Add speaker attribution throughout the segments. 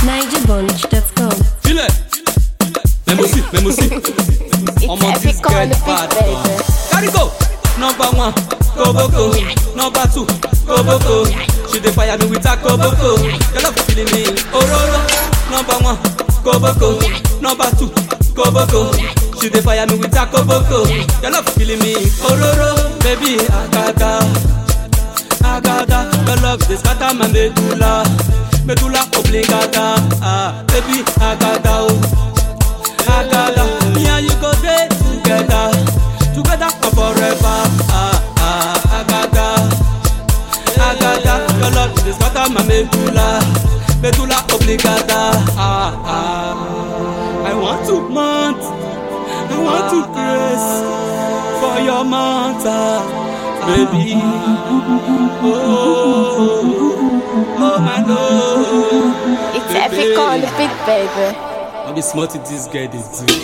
Speaker 1: NigerBunch.com.
Speaker 2: Filẹ̀, mẹ́mọ́sí, mẹ́mọ́sí. Ọmọ
Speaker 3: It's
Speaker 2: this
Speaker 3: epic on
Speaker 2: girl
Speaker 3: the beat,
Speaker 2: bad
Speaker 3: baby.
Speaker 2: gan. Carry go. Number one, koboko. Number two, koboko. She dey fire me with her koboko. Your love feeling me, ororo. Number one, koboko. Number two, koboko. She dey fire me with her koboko. Your love feeling me, ororo. Baby, akaka. Agada, your love dey scatter my medulla, medulla oblongata. Ah, baby, agada oh, agada. Me and you go dey together, together for forever. Ah, ah, agada, agada. Your love dey scatter my medulla, medulla oblongata. Ah, ah. I want to mount, I want to grace for your mountain, baby. Oh my lord.
Speaker 3: It's epic on the beat, baby.
Speaker 2: I be smart this guy dey do.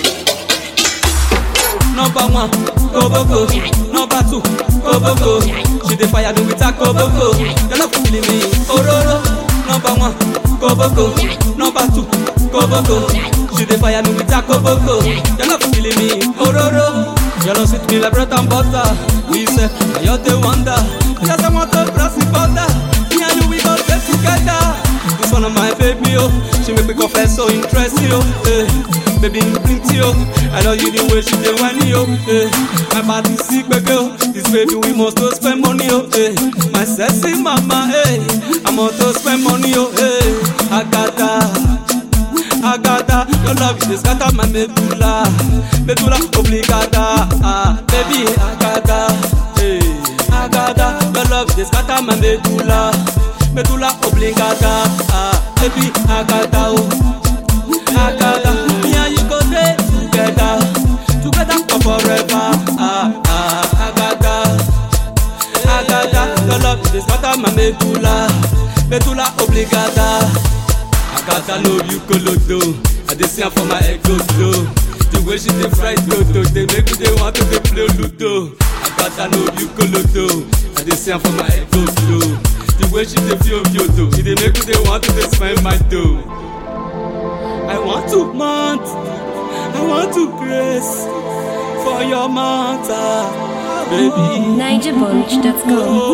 Speaker 2: Number one, koboko. Number two, koboko. She dey fire me with her koboko. Your love killing me, ororo. Number one, koboko. Number two, koboko. She dey fire me with her koboko. Your love killing me, ororo. Your love sweet me like bread and butter. We say, na you the wonder. Yes, I want to cross the border. Me and you we go stay together. This one of my baby, oh. She make me confess so interesting, oh. Eh. Baby, you plenty, oh. I know you the way she dey whine, oh. Eh. My body sick, baby, oh. This baby, we must to spend money, oh. Eh. My sexy mama, eh. I must to spend money, oh. Eh. Agata. Agata, your love is scatter my medulla, medulla obligata. Ah, baby, Agata, hey, Agata, your love is scatter my medulla, medulla obligata. Ah, baby, Agata, oh, Agata, me and you go dey together, together for forever. Ah, ah, Agata, Agata, your love is scatter my medulla, medulla obligata. Agata love you kolodo. I dey see am for my ego flow. The way she dey fry dodo, dey make me dey want to dey play ludo. Agata love you kolodo. I dey see am for my ego flow. The way she dey feel yodo, she dey make me dey want to dey spend my dough. I want to mount, I want to grace for your mountain, baby.
Speaker 1: NigerBunch.com.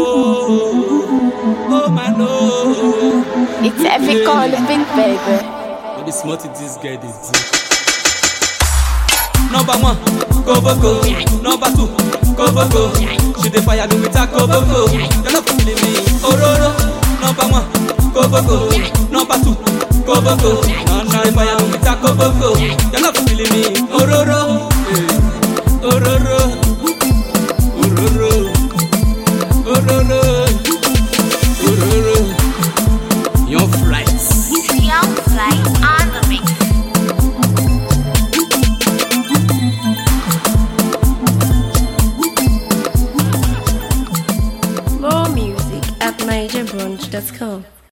Speaker 2: Oh, oh my lord.
Speaker 3: It's epic on the beat, baby.
Speaker 2: I be smart this guy dey do. Number one, koboko. Number two, koboko. She dey fire me with her koboko. Your love killing me, ororo. Number one, koboko. Number two, koboko. She dey fire me with her koboko. Your love killing me, ororo. Eh, Ororo, ororo, ororo, ororo. Young flights.
Speaker 3: Young Fly on the mix.
Speaker 1: More music at NigerBunch.com.